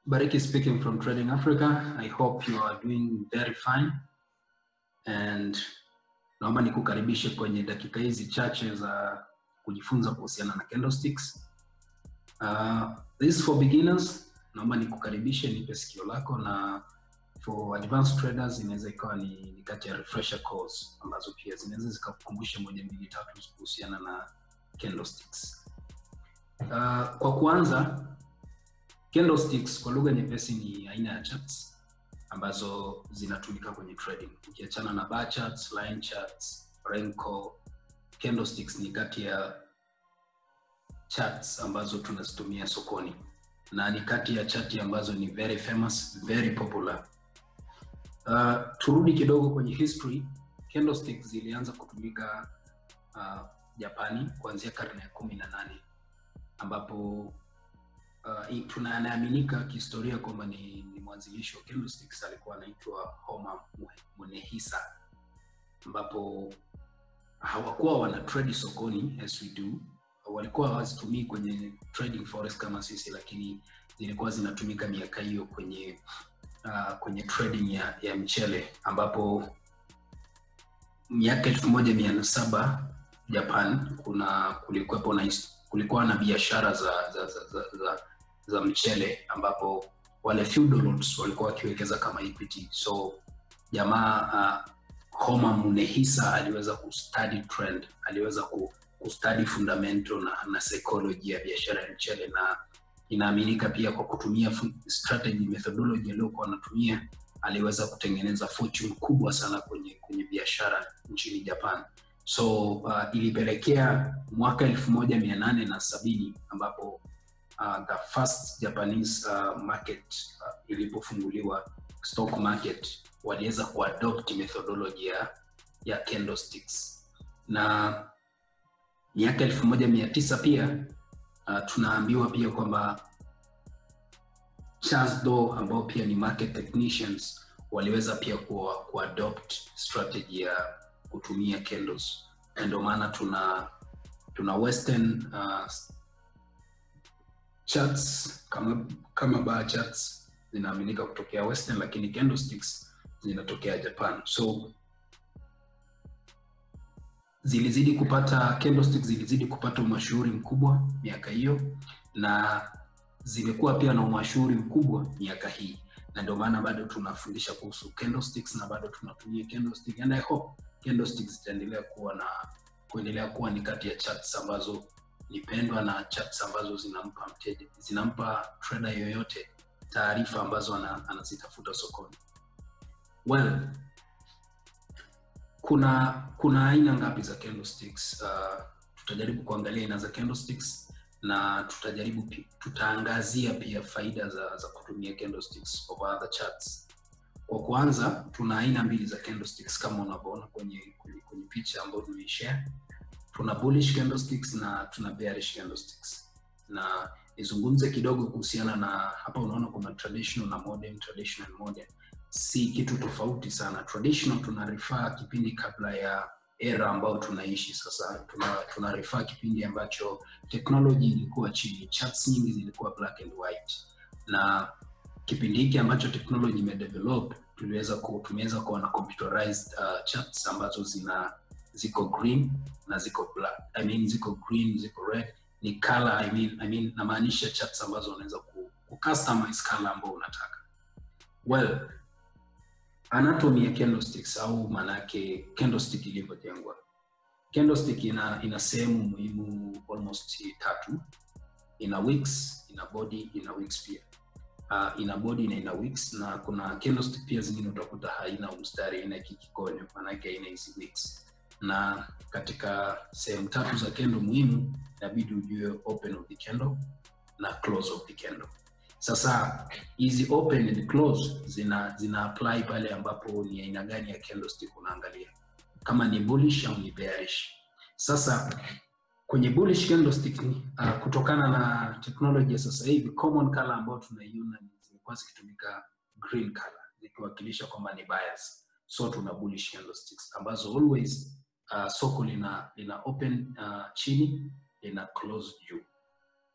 Bariki speaking from Trading Africa. I hope you are doing very fine. And naomba nikukaribishe kwenye dakika hizi chache za kujifunza kuhusiana na candlesticks. Uh, this is for beginners. Naomba nikukaribishe, nipe sikio lako na for advanced traders inaweza ikawa ni, ni kati ya refresher course ambazo pia zinaweza zikakukumbusha moja mbili tatu kuhusiana na candlesticks. Uh, kwa kuanza candlesticks kwa lugha nyepesi ni aina ya charts ambazo zinatumika kwenye trading. Ukiachana na bar charts, line charts, Renko, candlesticks ni kati ya charts ambazo tunazitumia sokoni na ni kati ya chati ambazo ni very famous, very popular. Uh, turudi kidogo kwenye history. Candlesticks zilianza kutumika uh, Japani kuanzia karne ya kumi na nane ambapo uh, tunaaminika kihistoria kwamba ni, ni mwanzilishi wa candlesticks alikuwa anaitwa Homa Munehisa, ambapo hawakuwa wana trade sokoni as we do. Walikuwa hawazitumii kwenye trading forex kama sisi, lakini zilikuwa zinatumika miaka hiyo kwenye uh, kwenye trading ya, ya mchele ambapo miaka elfu moja mia saba Japan kuna kulikuwepo na kulikuwa na biashara za za, za, za, za za mchele ambapo wale feudal lords walikuwa wakiwekeza kama equity. So jamaa uh, Homa Munehisa aliweza kustudy trend, aliweza kustudy fundamental na, na psychology ya biashara ya mchele, na inaaminika pia kwa kutumia strategy methodology aliyokuwa anatumia aliweza kutengeneza fortune kubwa sana kwenye kwenye biashara nchini Japan. So uh, ilipelekea mwaka elfu moja mia nane na sabini ambapo uh, the first Japanese uh, market uh, ilipofunguliwa stock market waliweza kuadopt methodology ya, ya candlesticks na miaka elfu moja mia tisa pia uh, tunaambiwa pia kwamba Charles Dow ambao pia ni market technicians waliweza pia kuadopt strategy ya kutumia candles na ndio maana tuna tuna western uh, charts kama kama bar charts zinaaminika kutokea western lakini candlesticks zinatokea japan so zilizidi kupata candlesticks zilizidi kupata umashuhuri mkubwa miaka hiyo na zimekuwa pia na umashuhuri mkubwa miaka hii na ndio maana bado tunafundisha kuhusu candlesticks na bado tunatumia candlestick and i hope candlesticks zitaendelea kuwa na kuendelea kuwa ni kati ya charts ambazo ni pendwa na charts ambazo zinampa mteja zinampa trader yoyote taarifa ambazo anazitafuta sokoni well kuna kuna aina ngapi za candlesticks uh, tutajaribu kuangalia aina za candlesticks na tutajaribu tutaangazia pia faida za, za kutumia candlesticks over other charts kwa kwanza tuna aina mbili za candlesticks kama unavyoona kwenye, kwenye, kwenye picha ambayo tumeishare tuna bullish candlesticks na tuna bearish candlesticks na nizungumze kidogo kuhusiana na hapa unaona kuna traditional na modern traditional modern si kitu tofauti sana traditional tuna refer kipindi kabla ya era ambayo tunaishi sasa tuna, tuna refer kipindi ambacho technology ilikuwa chini charts nyingi zilikuwa black and white na kipindi hiki ambacho technology imedevelop tuliweza ku, tumeweza kuwa na computerized uh, charts ambazo zina ziko green na ziko black I mean, ziko green ziko red ni color I mean, I mean, namaanisha charts ambazo unaweza ku, ku customize color ambao unataka well anatomy ya candlesticks au maanake candlestick ilivyojengwa candlestick ina ina sehemu muhimu almost tatu ina wicks ina body ina wicks pia uh, ina body na ina wicks na kuna candlestick pia zingine utakuta haina mstari ina kikikonyo maanake haina hizi wicks na katika sehemu tatu za kendo muhimu inabidi ujue open of the candle na close of the candle sasa hizi open and close zina zina apply pale ambapo ni aina gani ya candlestick unaangalia kama ni bullish au ni bearish sasa kwenye bullish candlestick uh, kutokana na teknolojia sasa hivi common color ambayo tunaiona zimekuwa zikitumika green color zikiwakilisha kwamba ni buyers so tuna bullish candlesticks ambazo always uh, soko lina lina open uh, chini lina close juu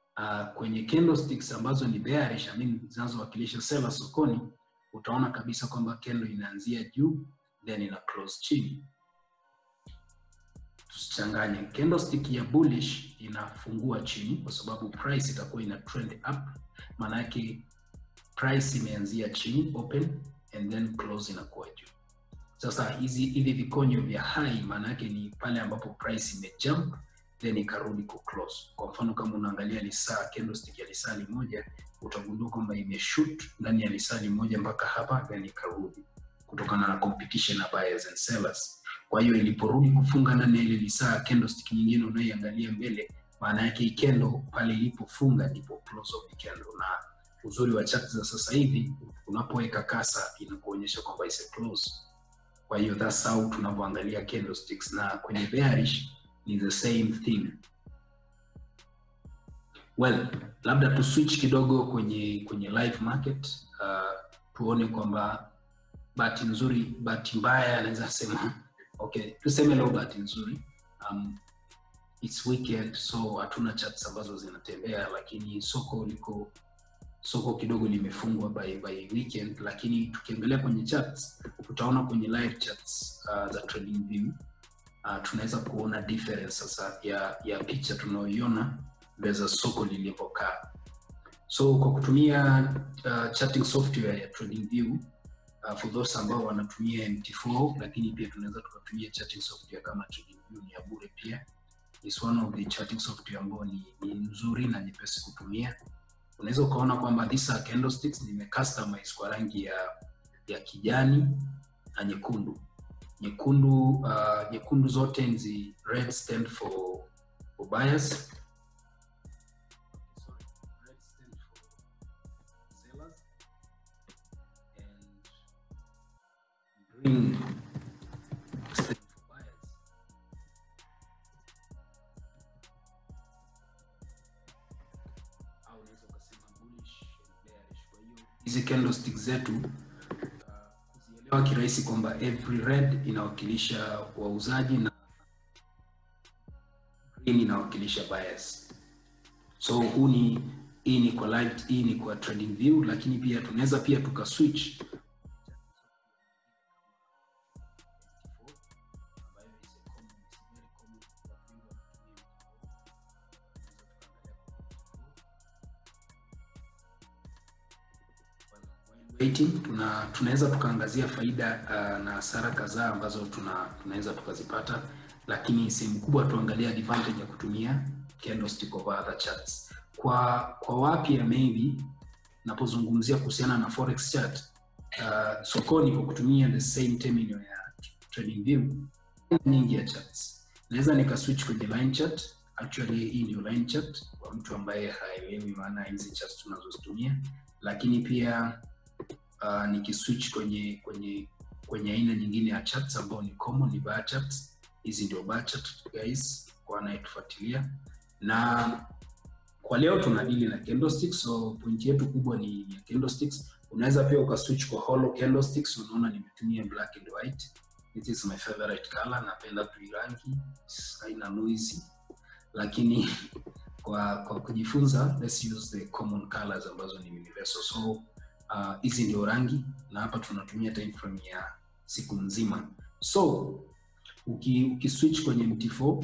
uh, kwenye candlesticks ambazo ni bearish, I mean zinazowakilisha sellers sokoni, utaona kabisa kwamba candle inaanzia juu then ina close chini. Tusichanganye, candlestick ya bullish inafungua chini kwa sababu price itakuwa ina trend up, maana yake price imeanzia chini open and then close inakuwa juu. Sasa hizi hivi vikonyo vya high maana yake ni pale ambapo price imejump then ikarudi ku close. Kwa mfano kama unaangalia lisaa candlestick ya lisali moja utagundua kwamba imeshoot ndani ya lisali moja mpaka hapa then ikarudi kutokana na competition na buyers and sellers. Kwa hiyo iliporudi kufunga ndani ya ile lisaa candlestick nyingine unayoiangalia mbele, maana yake hii candle pale ilipofunga ndipo close of the candle, na uzuri wa chart za sasa hivi unapoweka kasa inakuonyesha kwamba is a close. Kwa hiyo that's how tunavyoangalia candlesticks, na kwenye bearish ni the same thing. Well, labda tu switch kidogo kwenye kwenye live market uh, tuone kwamba bahati nzuri, bahati mbaya anaweza sema okay, tuseme leo bahati nzuri um, it's weekend so hatuna charts ambazo zinatembea, lakini soko liko soko kidogo limefungwa by, by weekend, lakini tukiangalia kwenye charts tutaona kwenye live charts uh, za trading view uh, tunaweza kuona difference sasa ya ya picha tunayoiona versus soko lilivyokaa. So kwa kutumia uh, charting software ya TradingView uh, for those ambao wanatumia MT4 lakini pia tunaweza tukatumia charting software kama TradingView, ni ya bure pia. Is one of the charting software ambao ni, ni nzuri na nyepesi kutumia. Unaweza ukaona kwamba these are candlesticks nime customize kwa rangi ya ya kijani na nyekundu nyekundu uh, nyekundu zote nzi red stand for, for buyers Sorry, red stand for sellers and green stand for buyers au unaweza ukasema bullish and bearish kwa hiyo hizi candlestick zetu kuzielewa kirahisi kwamba every red inawakilisha wauzaji na green inawakilisha buyers. So huu ni hii ni kwa live, hii ni kwa trading view, lakini pia tunaweza pia tuka switch waiting tuna tunaweza tukaangazia faida uh, na hasara kadhaa ambazo tuna tunaweza tukazipata, lakini sehemu kubwa tuangalia advantage ya kutumia candlestick over other charts. Kwa kwa wapya maybe napozungumzia kuhusiana na forex chart uh, sokoni kwa kutumia the same terminal ya trading view nyingi ya charts, naweza nika switch kwenye line chart. Actually hii ndio line chart kwa mtu ambaye haelewi maana hizi charts tunazozitumia, lakini pia uh, nikiswitch kwenye kwenye kwenye aina nyingine ya charts ambao ni common ni bar charts. Hizi ndio bar chart guys, kwa anayetufuatilia. Na kwa leo tuna dili na candlesticks, so point yetu kubwa ni ya candlesticks. Unaweza pia ukaswitch kwa hollow candlesticks. Unaona nimetumia black and white, this is my favorite color. Napenda tu rangi, haina noisy, lakini kwa kwa kujifunza, let's use the common colors ambazo ni universal so hizi uh, ndio rangi na hapa tunatumia time frame ya siku nzima. So uki, uki switch kwenye MT4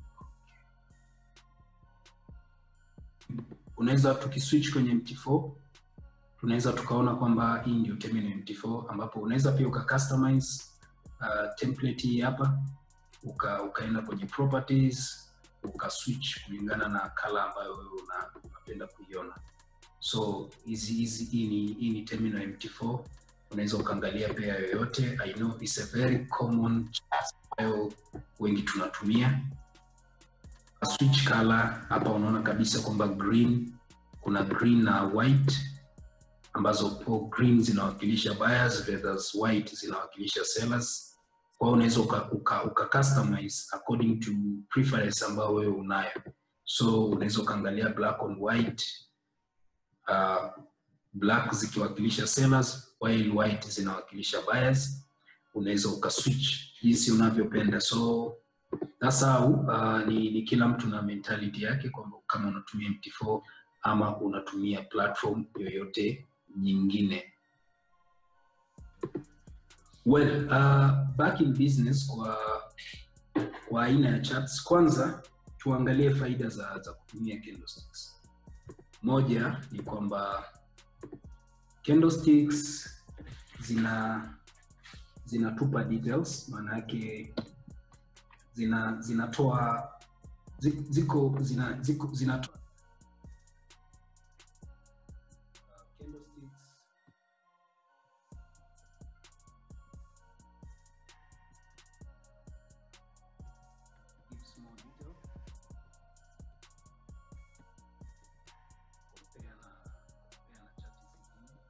unaweza tukiswitch kwenye MT4 tunaweza tukaona kwamba hii ndio terminal MT4 ambapo unaweza pia uka customize uh, template hii hapa uka, ukaenda kwenye properties uka switch kulingana na color ambayo wewe unapenda kuiona so hizi hizi hii ni hii ni terminal MT4 unaweza ukaangalia pia yoyote i know it's a very common ambayo wengi tunatumia switch color hapa unaona kabisa kwamba green kuna green na white ambazo po green zinawakilisha buyers versus white zinawakilisha sellers kwa hiyo unaweza uka, uka, uka customize according to preference ambayo wewe unayo so unaweza ukaangalia black on white uh, black zikiwakilisha sellers while white zinawakilisha buyers. Unaweza ukaswitch jinsi unavyopenda. So that's how uh, ni, ni kila mtu na mentality yake kwamba kama unatumia MT4 ama unatumia platform yoyote nyingine. Well, uh, back in business kwa kwa aina ya charts, kwanza tuangalie faida za, za kutumia candlesticks. Moja ni kwamba candlesticks zina zinatupa details, maana yake zina zinatoa zi- ziko zina ziko zinatoa uh, candlesticks gives more detail compare na compare na chati zingine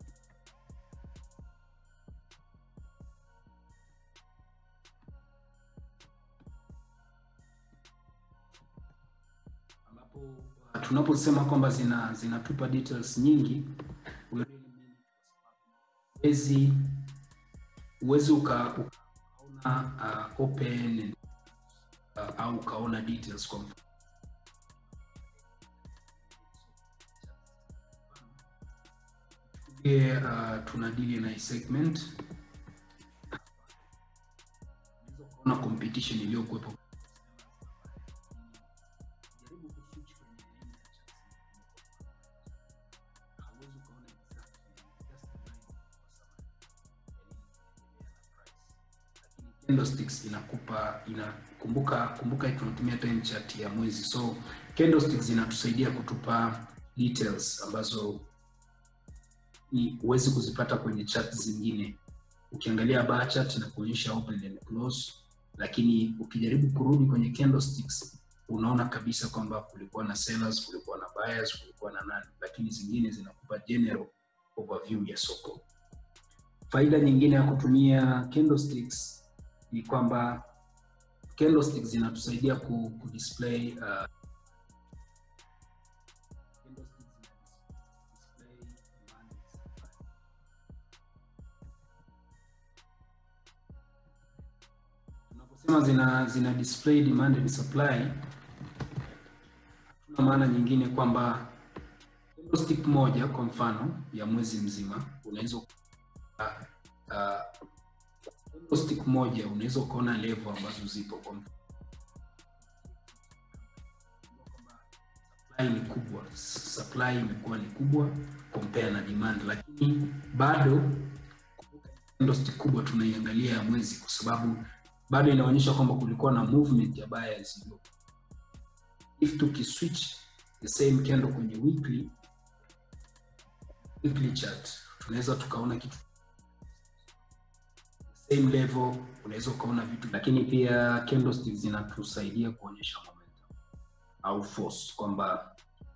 ambapo uh, tunaposema kwamba zina zinatupa details nyingi we really mean it kwa sababu huwezi huwezi uka, ukaona uh, open uh, au ukaona details kwa mfano Tuchukulie, uh, tunadili na hii segment unaweza ukaona competition iliyokuwepo jaribu kuswitch kwenye aina ya charts hauwezi ukaona exactly just the line kwa sababu lakini candlesticks inakupa ina kumbuka kumbuka tunatumia time chart ya mwezi so candlesticks zinatusaidia kutupa details ambazo ni huwezi kuzipata kwenye chart zingine ukiangalia bar chart na kuonyesha open and close lakini ukijaribu kurudi kwenye candlesticks unaona kabisa kwamba kulikuwa na sellers kulikuwa na buyers kulikuwa na nani lakini zingine zinakupa general overview ya soko faida nyingine ya kutumia candlesticks ni kwamba candlesticks zinatusaidia ku, ku display uh, candlesticks zina display demand and supply. tunaposema zina zina display demand and supply hatuna maana nyingine kwamba candlestick moja kwa mfano ya mwezi mzima unaweza uh, uh, candlestick moja unaweza ukaona level ambazo zipo kwa mfano supply ni kubwa supply imekuwa ni kubwa compare na demand lakini bado candlestick kubwa tunaiangalia ya mwezi kwa sababu bado inaonyesha kwamba kulikuwa na movement ya buyers iliyo if tukiswitch the same candle kwenye weekly weekly chart tunaweza tukaona kitu same level unaweza ukaona vitu lakini pia candlesticks zinatusaidia kuonyesha momentum au force kwamba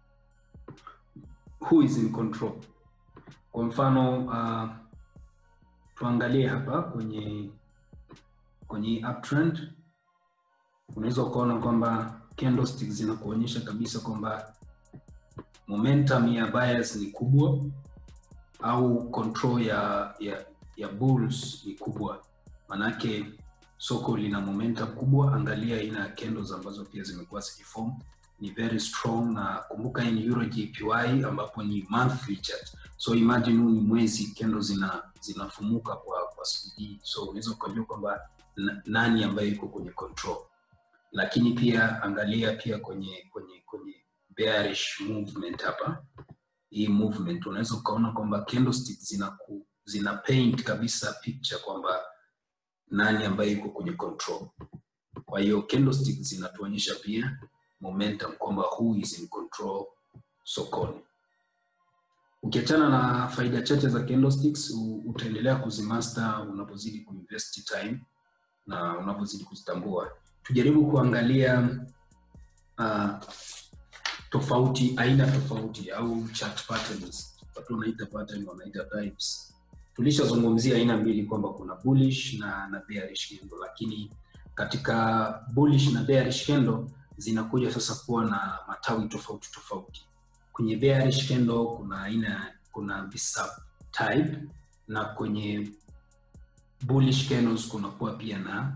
who is in control kwa mfano uh, tuangalie hapa kwenye kwenye uptrend unaweza ukaona kwamba candlesticks zinakuonyesha kabisa kwamba momentum ya buyers ni kubwa au control ya ya, ya bulls ni kubwa manake soko lina momentum kubwa angalia aina ya candles ambazo pia zimekuwa zikiform ni very strong na kumbuka hii ni euro jpy ambapo ni monthly chart so imagine huu ni mwezi candle zina zinafumuka kwa kwa speed so unaweza ukajua kwamba na- nani ambaye yuko kwenye control lakini pia angalia pia kwenye kwenye kwenye bearish movement hapa hii movement unaweza ukaona kwamba candlestick zina ku, zina paint kabisa picture kwamba nani ambaye yuko kwenye control kwa hiyo candlestick zinatuonyesha pia momentum kwamba who is in control sokoni ukiachana na faida chache za candlesticks u- utaendelea kuzimaster unapozidi kuinvest time na unapozidi kuzitambua tujaribu kuangalia uh, tofauti aina tofauti au chart patterns watu wanaita pattern wanaita types tulishazungumzia aina mbili kwamba kuna bullish na na bearish candle lakini katika bullish na bearish candle zinakuja sasa kuwa na matawi tofauti tofauti kwenye bearish candle kuna aina kuna visub type na kwenye bullish candles kunakuwa pia na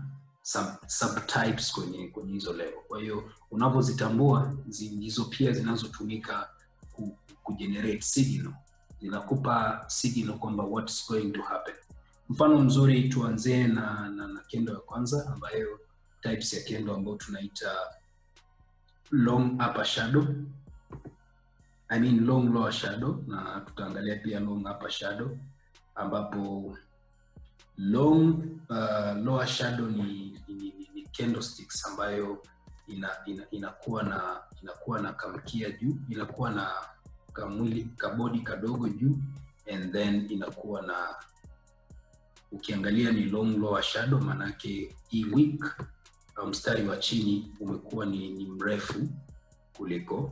sub, subtypes kwenye kwenye hizo level kwa hiyo unavyozitambua zi- ndizo pia zinazotumika ku, kugenerate signal zinakupa signal kwamba what's going to happen mfano mzuri tuanzie na, na, na kendo ya kwanza ambayo types ya kendo ambayo tunaita long upper shadow I mean long lower shadow na tutaangalia pia long upper shadow ambapo long uh, lower shadow ni, ni, ni, ni candlesticks ambayo ina, ina, inakuwa na inakuwa na kamkia juu inakuwa na kamwili kabodi kadogo juu and then inakuwa na ukiangalia ni long lower shadow maanake hii wick au mstari wa chini umekuwa ni, ni mrefu kuliko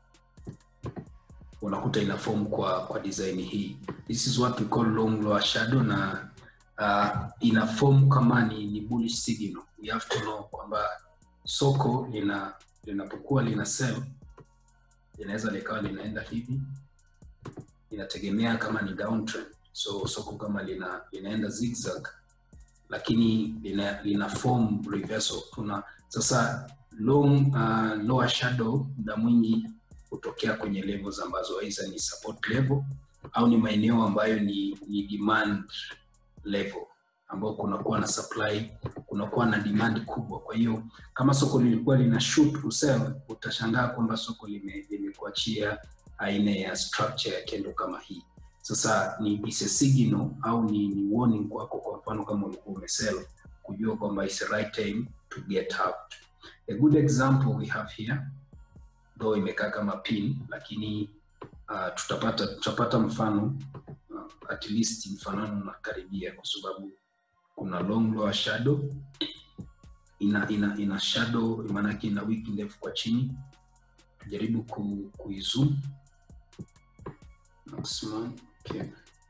unakuta ina form kwa kwa design hii this is what we call long lower shadow na uh, ina form kama ni, ni bullish signal we have to know kwamba soko lina linapokuwa lina sell linaweza likawa linaenda hivi inategemea kama ni downtrend so soko kama lina linaenda zigzag lakini lina, lina form reversal tuna sasa long uh, lower shadow muda mwingi hutokea kwenye levels ambazo aidha ni support level au ni maeneo ambayo ni, ni demand level ambao kunakuwa na supply kunakuwa na demand kubwa kwa hiyo kama soko lilikuwa lina shoot to sell utashangaa kwamba soko lime- limekuachia aina ya structure ya kendo kama hii sasa ni is a signal au ni, ni warning kwako kwa mfano kama ulikuwa umesell kujua kwamba is the right time to get out a good example we have here though imekaa kama pin lakini uh, tutapata tutapata mfano uh, at least mfanano unakaribia kwa sababu kuna long lower shadow ina ina ina shadow maanake ina wiki ndefu kwa chini tujaribu ku, kuizoom maximum okay.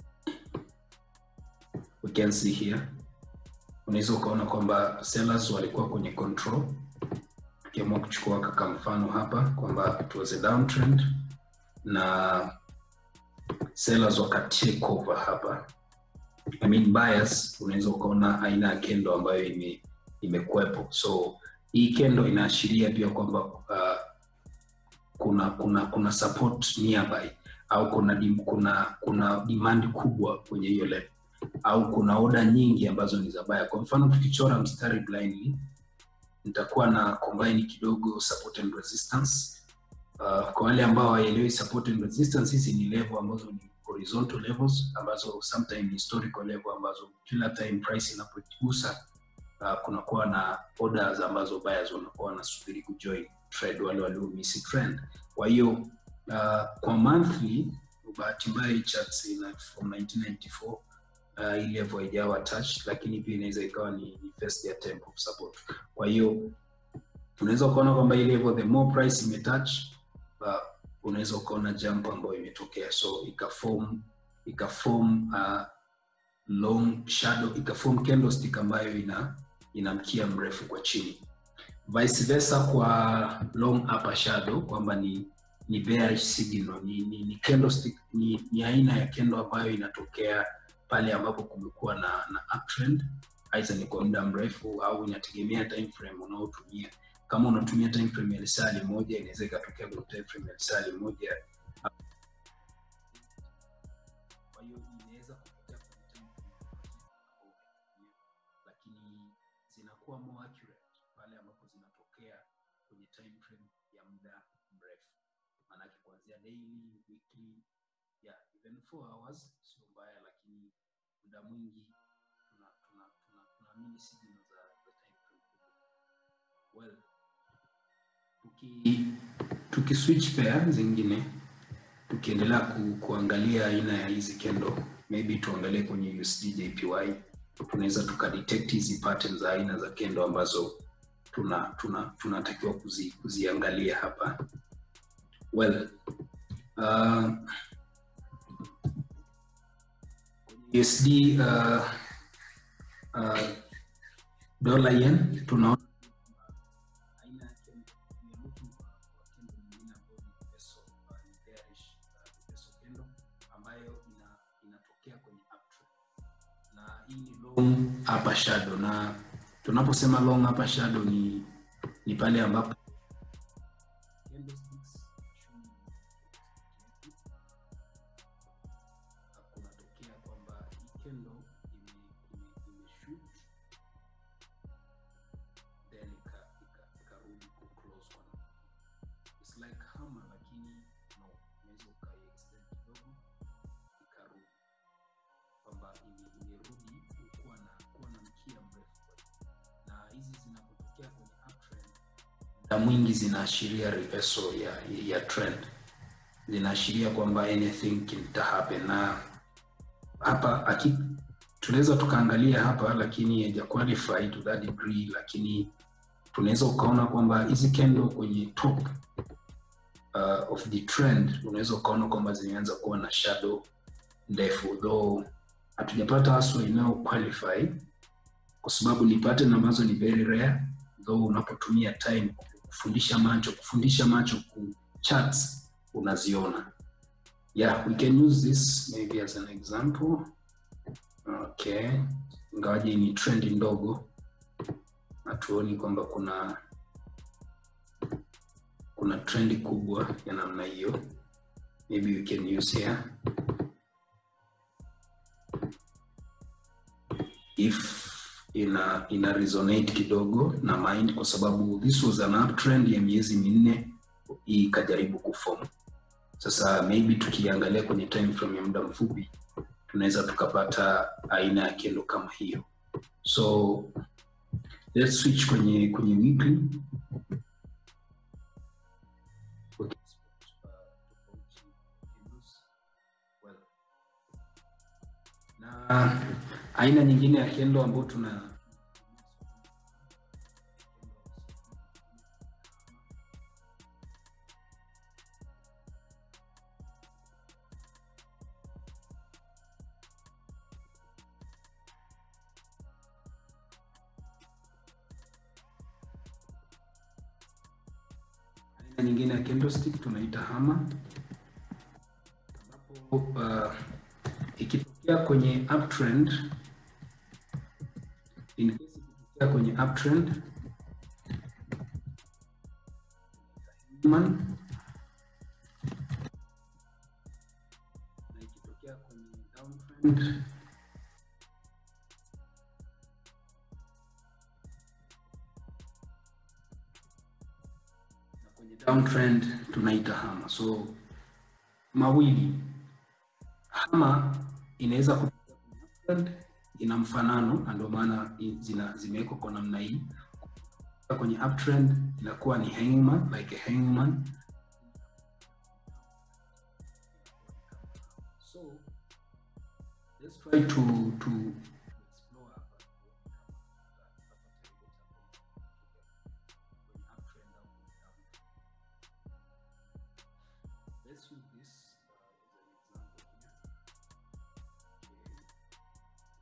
we can see here unaweza ukaona kwamba sellers walikuwa kwenye control tukiamua kuchukua kaka mfano hapa kwamba it was a downtrend na sellers waka take over hapa I mean buyers unaweza ukaona aina ya kendo ambayo ime imekuwepo so hii kendo inaashiria pia kwamba uh, kuna kuna kuna support nearby au kuna dim, kuna kuna demand kubwa kwenye hiyo level au kuna oda nyingi ambazo ni za baya kwa mfano tukichora mstari blindly nitakuwa na combine kidogo support and resistance uh, kwa wale ambao hawaelewi support and resistance hizi ni level ambazo ni horizontal levels ambazo sometimes historical level ambazo kila time price inapogusa uh, kunakuwa na orders ambazo buyers wanakuwa wanasubiri kujoin trade wale waliomisi trend kwa hiyo uh, kwa monthly bahati mbaya hii charts ina from 1994 uh, hii level haijawa touch lakini pia inaweza ikawa ni, ni first attempt of support kwa hiyo unaweza ukaona kwamba hii level the more price imetouch uh, unaweza ukaona jump ambayo imetokea so ikaform ikaform uh, long shadow ikaform candlestick ambayo ina ina mkia mrefu kwa chini vice versa kwa long upper shadow kwamba ni ni bearish signal ni, ni, ni candlestick ni, ni aina ya kendo ambayo inatokea pale ambapo kumekuwa na, na uptrend aidha ni kwa muda mrefu au inategemea time frame unaotumia kama unatumia time frame ya lisali moja inaweza ikatokea kwenye time frame ya lisali moja kwa hiyo inaweza kutokea kwenye time frame lakini zinakuwa more accurate pale ambapo zinatokea kwenye time frame ya muda mrefu maanake kuanzia daily weekly yeah, even four hours sio mbaya lakini muda mwingi tunaamini tuna, tuna, tuna, tuna signal za, za time frame kubwa well tuki tuki switch pair zingine tukiendelea ku, kuangalia aina ya hizi kendo maybe tuangalie kwenye USD JPY tunaweza tukadetect hizi patterns za aina za kendo ambazo tuna tuna tunatakiwa kuzi, kuziangalia hapa well uh, USD uh, uh, dollar yen tunaona aina ya kendo we are looking for for kendo nyingine ambayo ni peso uh, ni bearish uh, peso kendo ambayo ina inatokea kwenye uptrend na hii ni long upper shadow na tunaposema long hapa shadow ni ni pale ambapo candlesticks kunatokea kwamba hii candle ime- ime- imeshoot then ika- ika- ikarudi ku close one it's like hammer lakini no unaweza ukaiextend kidogo ikarudi kwamba ime- imerudi kuwa na kuwa na mkia mrefu na hizi zinapotokea kwenye uptrend muda mwingi zinaashiria reversal ya, ya trend zinaashiria kwamba anything can happen na hapa aki, tunaweza tukaangalia hapa lakini haija qualify to that degree lakini tunaweza ukaona kwamba hizi candle kwenye top uh, of the trend unaweza ukaona kwamba zimeanza kuwa na shadow ndefu though hatujapata haswa inayo qualify kwa sababu ni pattern ambazo ni very rare though unapotumia time kufundisha macho kufundisha macho ku charts unaziona yeah we can use this maybe as an example okay ingawaje ni trend ndogo hatuoni kwamba kuna kuna trendi kubwa ya namna hiyo maybe we can use here if ina ina resonate kidogo na mind kwa sababu this was an uptrend ya miezi minne hii ikajaribu kuform sasa maybe tukiangalia kwenye time frame ya muda mfupi tunaweza tukapata aina ya kendo kama hiyo so let's switch kwenye kwenye weekly Okay, uh, tofauti candles. Well, na aina nyingine ya kendo ambayo tuna aina nyingine ya candlestick tunaita hammer ambapo uh, ikitokea kwenye uptrend in case ikitokea kwenye uptrend human na ikitokea kwenye downtrend na kwenye downtrend tunaita hama so mawili hama inaweza kutokea kwenye uptrend ina mfanano na ndio maana i- zina zimewekwa kwa namna hii kwenye uptrend inakuwa ni hangman like a hangman so let's try to to explore hapa kwenye uptrend au kwenye downtrend. Let's use this uh, as an example here. Okay.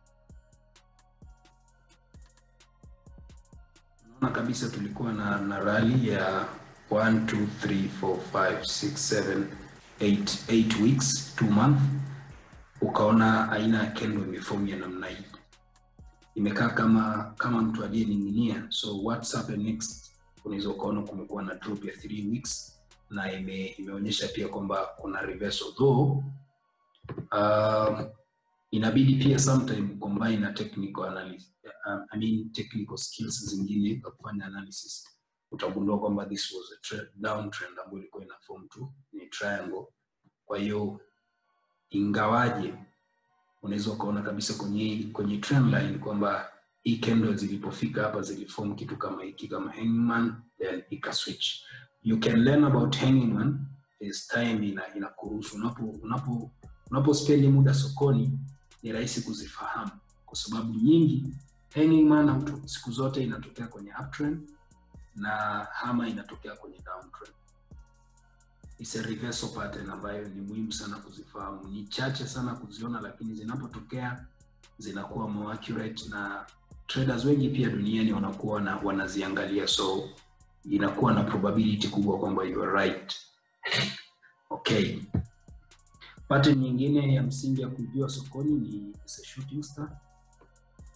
Unaona kabisa tulikuwa na, na rally ya 1 2 3 4 5 6 7 8 8 weeks 2 month ukaona aina ya kendo imefomu ya namna hii imekaa kama kama mtu aliyening'inia so what's happened next unaweza ukaona kumekuwa na drop ya 3 weeks na ime, imeonyesha pia kwamba kuna reversal though um, inabidi pia sometime combine na technical analysis uh, I mean technical skills zingine za kufanya analysis utagundua kwamba this was a trend, downtrend ambayo ilikuwa ina form tu ni triangle kwa hiyo ingawaje unaweza ukaona kabisa kwenye kwenye trend line kwamba hii candle zilipofika hapa ziliform kitu kama hiki kama hangman then ika switch you can learn about hangman as time ina inakuruhusu unapo unapo unapo spend muda sokoni ni rahisi kuzifahamu kwa sababu nyingi hanging man auto- siku zote inatokea kwenye uptrend na hama inatokea kwenye downtrend It's a reversal pattern ambayo ni muhimu sana kuzifahamu ni chache sana kuziona lakini zinapotokea zinakuwa more accurate na traders wengi pia duniani wanakuwa na, wanaziangalia so inakuwa na probability kubwa kwamba you are right okay pattern nyingine ya msingi ya kujua sokoni ni is a shooting star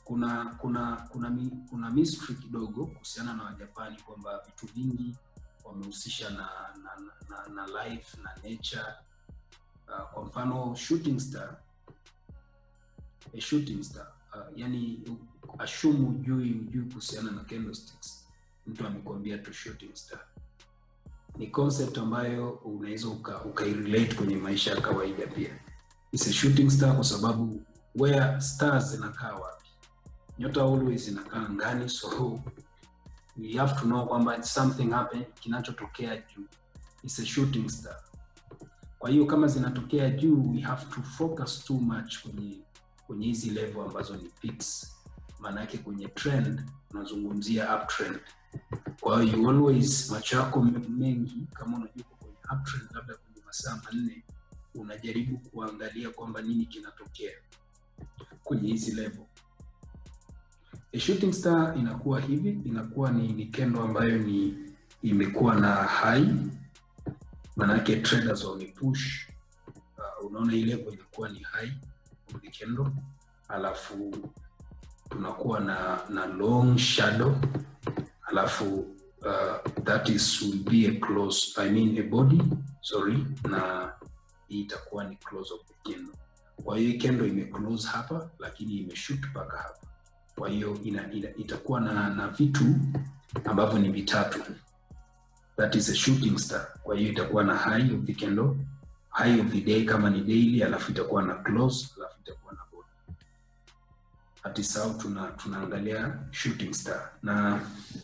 kuna kuna kuna mi, kuna mystery kidogo kuhusiana na wajapani kwamba vitu vingi wamehusisha na na, na, na, na life na nature uh, kwa mfano shooting star a shooting star uh, yani ashumu ujui ujui kuhusiana na candlesticks mtu amekuambia tu shooting star ni concept ambayo unaweza uka, ukairelate kwenye maisha ya kawaida pia It's a shooting star kwa sababu where stars zinakaa wapi nyota always zinakaa angani so we have to know kwamba something happen kinachotokea juu It's a shooting star kwa hiyo kama zinatokea juu we have to focus too much kwenye kwenye hizi level ambazo ni peaks maana yake kwenye trend unazungumzia uptrend kwa hiyo you always macho yako mengi kama unajua uko kwenye uptrend labda kwenye masaa manne unajaribu kuangalia kwamba nini kinatokea kwenye hizi level a shooting star inakuwa hivi inakuwa ni, ni kendo ambayo ni imekuwa na high manake traders wamepush uh, unaona ile level inakuwa ni high of the candle alafu tunakuwa na na long shadow alafu uh, that is will be a close I mean a body sorry na hii itakuwa ni close of the candle kwa hiyo hii candle imeclose hapa lakini imeshoot mpaka hapa kwa hiyo ina, ina, itakuwa na, na vitu ambavyo ni vitatu that is a shooting star kwa hiyo itakuwa na high of the candle high of the day kama ni daily alafu itakuwa na close alafu itakuwa na body hatisau tuna tunaangalia shooting star na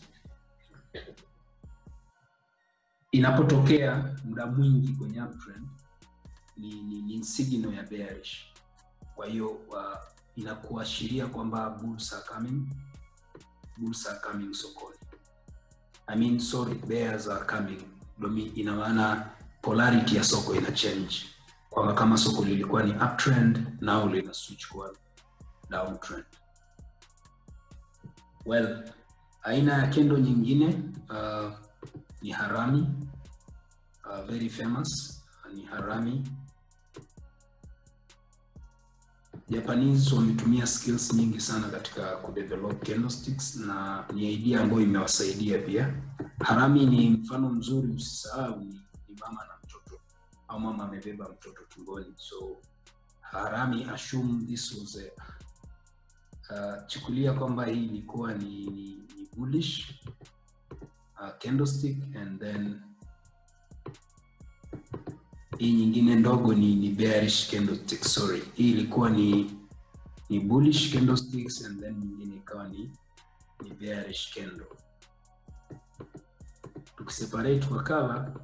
inapotokea muda mwingi kwenye uptrend ni, ni, ni signal ya bearish kwa hiyo uh, inakuashiria kwamba bulls are coming bulls are coming sokoni I mean, sorry, bears are coming domi ina maana polarity ya soko ina change kwamba kama soko lilikuwa ni uptrend nao lina switch kuwa downtrend well aina ya kendo nyingine uh, ni harami uh, very famous uh, ni harami Japanese wametumia skills nyingi sana katika kudevelop candlesticks na ni idea ambayo imewasaidia pia. Harami ni mfano mzuri, usisahau ni, ni mama na mtoto au mama amebeba mtoto tumboni, so harami assume this was a uh, chukulia kwamba hii ilikuwa ni, ni, ni bullish uh, candlestick and then hii nyingine ndogo ni, ni bearish candlestick sorry hii ilikuwa ni ni bullish candlesticks and then nyingine ikawa ni ni bearish candle tukiseparate kwa color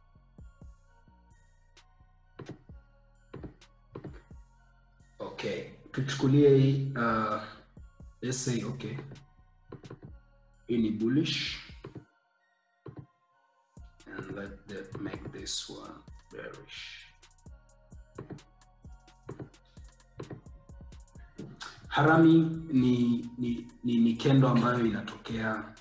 okay tuchukulie hii uh, let's say okay hii ni bullish and let that make this one bearish. Harami ni, ni, ni, ni kendo ambayo inatokea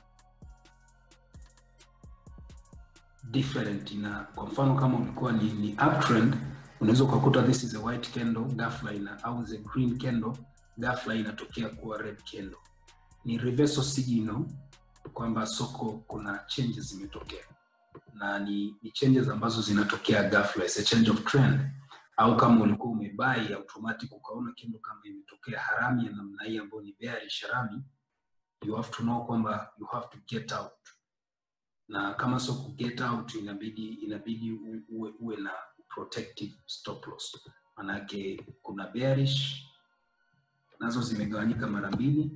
different ina kwa mfano kama ulikuwa ni, ni uptrend unaweza ukakuta this is a white candle ghafla ina au the green candle ghafla inatokea kuwa red candle ni reversal signal kwamba soko kuna changes zimetokea na ni, ni changes ambazo zinatokea ghafla, it's a change of trend. Au kama ulikuwa umebai automatic ukaona kendo kama imetokea harami ya namna hii ambayo ni bearish harami, you have to know kwamba you have to get out, na kama sio ku get out, inabidi inabidi uwe, uwe na protective stop loss, manake kuna bearish nazo zimegawanyika mara mbili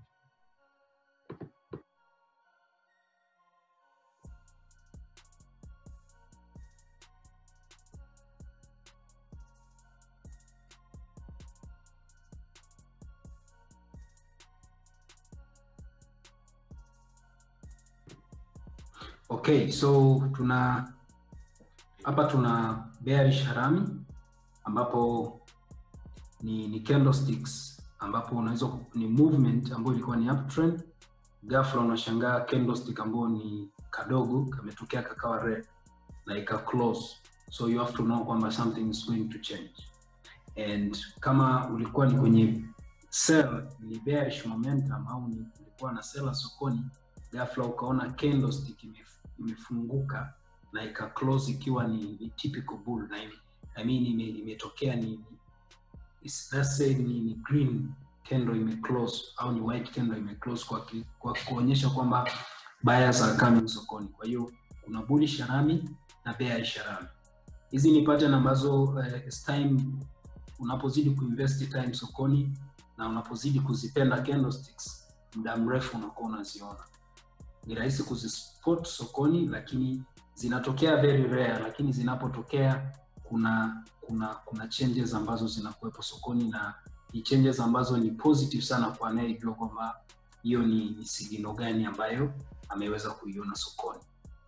Okay, so tuna hapa tuna bearish harami ambapo ni, ni candlesticks ambapo unaweza ni movement ambayo ilikuwa ni uptrend, ghafla unashangaa candlestick ambayo ni kadogo kametokea kakawa red na ika close, so you have to know kwamba something is going to change and kama ulikuwa ni kwenye sell ni bearish momentum au ni kulikuwa na sela sokoni, ghafla ukaona candlestick imef- imefunguka na ika close ikiwa ni, ni typical bull na ime, I mean ime, imetokea ni, ni is- let's say ni, ni green candle ime close au ni white candle ime close kwa, ki- kwa kuonyesha kwamba buyers are coming sokoni. Kwa hiyo kuna bullish rami na bearish rami. Hizi ni pattern ambazo eh, as time unapozidi kuinvest time sokoni na unapozidi kuzipenda candlesticks muda mrefu unakuwa unaziona. Ni rahisi kuzispot sokoni, lakini zinatokea very rare, lakini zinapotokea kuna kuna kuna changes ambazo zinakuwepo sokoni na ni changes ambazo ni positive sana kwa anayejua kwamba hiyo ni, ni sigino gani ambayo ameweza kuiona sokoni.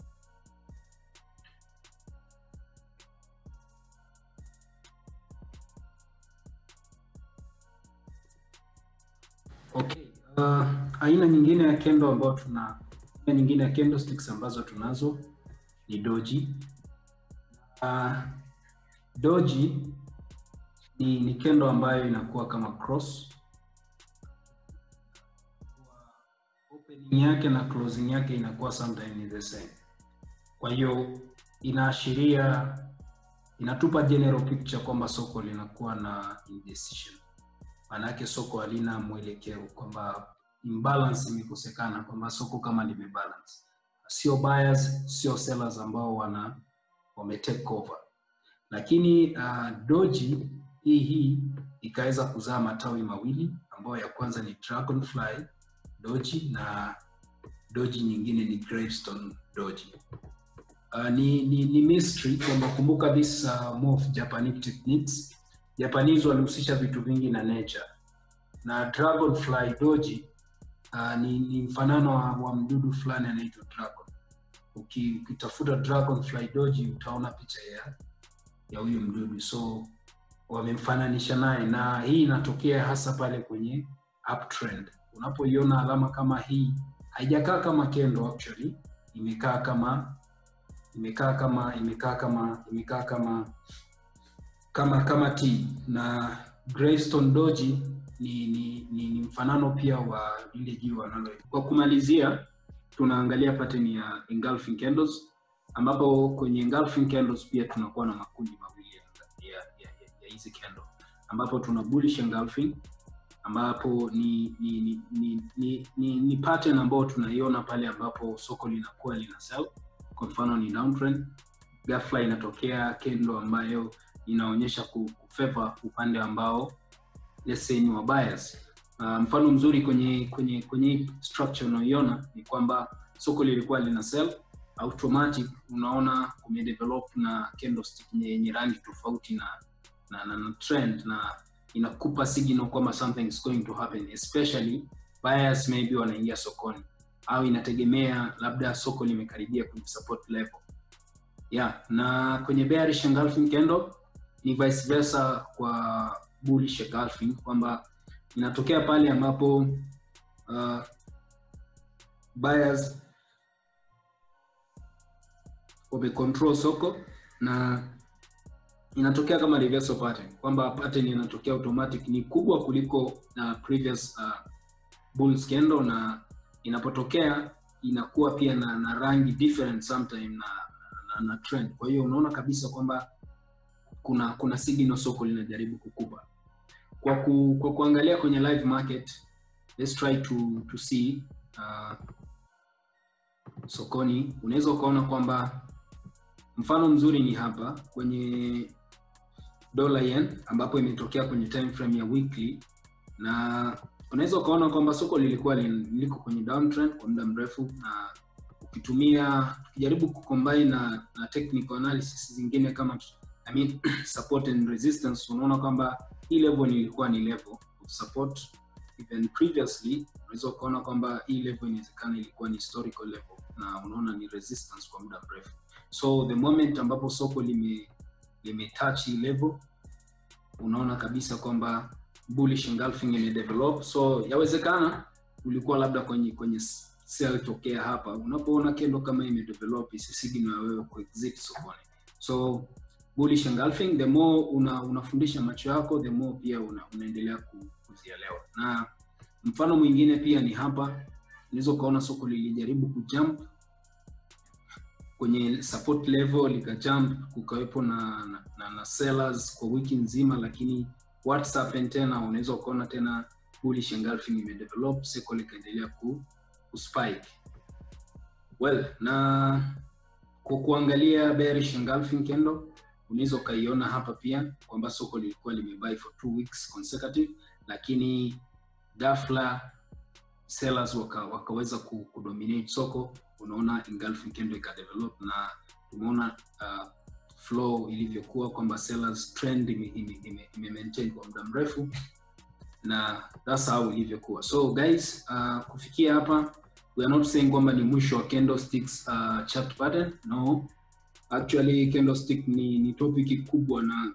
Okay. Uh, aina nyingine ya kendo ambayo tuna aina nyingine ya candlesticks ambazo tunazo ni doji. Uh, doji ni, ni kendo ambayo inakuwa kama cross opening yake na closing yake inakuwa sometimes ni the same. Kwa hiyo inaashiria inatupa general picture kwamba soko linakuwa na indecision maanake soko halina mwelekeo kwamba imbalance imekosekana kwamba soko kama limebalance sio buyers sio sellers ambao wana wame take over lakini uh, doji hii hii ikaweza kuzaa matawi mawili ambayo ya kwanza ni dragonfly doji na doji nyingine ni gravestone doji uh, ni, ni, ni mystery kwamba kumbuka this uh, more of Japanic techniques Japanese walihusisha vitu vingi na nature na dragonfly doji uh, ni, ni mfanano wa, wa mdudu fulani anaitwa dragon. Uki- Ukitafuta dragonfly doji utaona picha ya ya huyu mdudu, so wamemfananisha naye, na hii inatokea hasa pale kwenye uptrend. Unapoiona alama kama hii, haijakaa kama kendo actually, imekaa kama imekaa kama imekaa kama imekaa kama kama kama T na Gravestone Doji ni, ni, ni, ni mfanano pia wa lile jiwe wanalo. Kwa kumalizia, tunaangalia pattern ya engulfing candles ambapo kwenye engulfing candles pia tunakuwa na makundi mawili ya ya, ya, ya, ya hizi candle ambapo tuna bullish engulfing ambapo ni ni ni, ni, ni, ni, ni pattern ambayo tunaiona pale ambapo soko linakuwa lina sell. Kwa mfano ni downtrend, ghafla inatokea candle ambayo inaonyesha ku- kufavor upande ambao let's say ni wa buyers. Uh, mfano mzuri kwenye kwenye kwenye hii structure unaoiona ni kwamba soko lilikuwa lina sell automatic, unaona kumedevelop na candlestick yenye rangi tofauti na na, na, na trend na inakupa signal kwamba something is going to happen especially buyers maybe wanaingia sokoni au inategemea labda soko limekaribia kwenye support level yeah na kwenye bearish engulfing candle ni vice versa kwa bullish engulfing kwamba inatokea pale ambapo uh, buyers wamecontrol soko na inatokea kama reversal pattern kwamba pattern inatokea automatic ni kubwa kuliko na previous uh, bulls candle na inapotokea inakuwa pia na, na rangi different sometime na, na, na trend kwa hiyo unaona kabisa kwamba kuna kuna signal soko linajaribu kukupa kwa, ku, kwa kuangalia kwenye live market let's try to, to see uh, sokoni unaweza ukaona kwamba mfano mzuri ni hapa kwenye dollar yen ambapo imetokea kwenye time frame ya weekly na unaweza ukaona kwamba soko lilikuwa lin- liko kwenye downtrend kwa muda mrefu na ukitumia ukijaribu kucombine na, na technical analysis zingine kama I mean, support and resistance unaona kwamba hii level ilikuwa ni level of support even previously unaweza ukaona kwamba hii level inawezekana ilikuwa ni historical level na unaona ni resistance kwa muda mrefu so the moment ambapo soko lime limetouch hii level unaona kabisa kwamba bullish engulfing imedevelop so yawezekana ulikuwa labda kwenye kwenye sell tokea hapa unapoona kendo kama imedevelop isi signal ya wewe kuexit sokoni so bullish engulfing the more una, unafundisha macho yako the more pia una, unaendelea ku- kuzielewa na mfano mwingine pia ni hapa unaweza ukaona soko lilijaribu kujump kwenye support level likajump kukawepo na, na, na, na sellers kwa wiki nzima lakini what's happened tena unaweza ukaona tena bullish engulfing imedevelop soko likaendelea ku, kuspike well na kwa kuangalia bearish engulfing candle unaweza ukaiona hapa pia kwamba soko lilikuwa limebuy for two weeks consecutive lakini ghafla sellers waka, wakaweza ku- kudominate soko unaona engulfing candle ikadevelop na tumeona uh, flow ilivyokuwa kwamba sellers trend ime, ime, ime, ime maintain kwa muda mrefu na that's how ilivyokuwa so guys uh, kufikia hapa we are not saying kwamba ni mwisho wa candlesticks uh, chart pattern no actually candlestick ni, ni topic kubwa na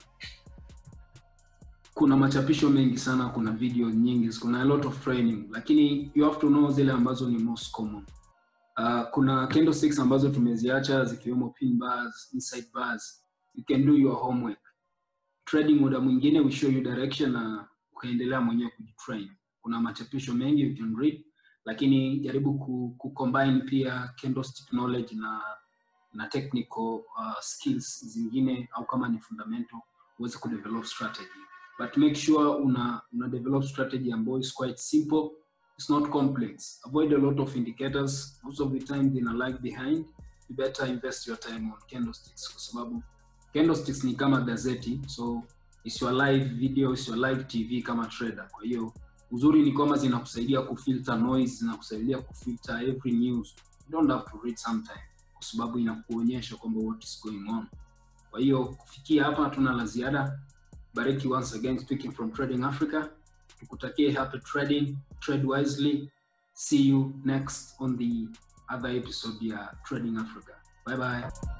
kuna machapisho mengi sana kuna video nyingi kuna a lot of training lakini you have to know zile ambazo ni most common uh, kuna candlesticks ambazo tumeziacha zikiwemo pin bars inside bars you can do your homework trading muda mwingine we show you direction na ukaendelea mwenyewe kujitrain kuna machapisho mengi you can read lakini jaribu ku, ku combine pia candlestick knowledge na na technical uh, skills zingine au kama ni fundamental uweze kudevelop strategy but make sure una, una develop strategy ambayo is quite simple it's not complex avoid a lot of indicators most of the time they're lag behind you better invest your time on candlesticks kwa sababu candlesticks ni kama gazeti so it's your live video it's your live tv kama trader kwa hiyo uzuri ni kwamba zinakusaidia kufilter noise zinakusaidia kufilter every news you don't have to read sometime kwa sababu inakuonyesha kwamba what is going on kwa hiyo kufikia hapa hatuna la ziada bariki once again speaking from trading africa tukutakie happy trading trade wisely see you next on the other episode ya trading africa bye bye